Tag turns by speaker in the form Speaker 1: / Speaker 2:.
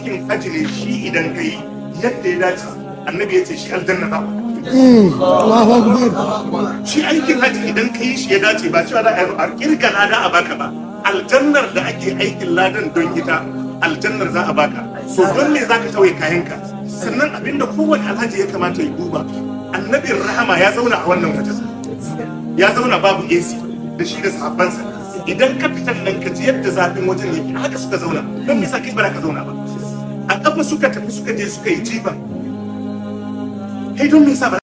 Speaker 1: aikin haji ne shi idan ka yi yadda ya dace annabi ya ce shi aljanna za
Speaker 2: Allahu Akbar.
Speaker 1: shi aikin haji idan ka yi shi ya dace ba cewa za a yi a kirga lada a baka ba aljannar da ake aikin ladan don ita aljannar za a baka so don me za ka tawaye kayanka sannan abinda kowane alhaji ya kamata ya duba annabin rahama ya zauna a wannan wajen ya zauna babu AC da shi da sahabbansa idan ka fitar nan ka ji yadda zafin wajen yake haka suka zauna don me yasa kai ba ka zauna ba a kafa suka tafi suka je suka yi jifa kai don me yasa ba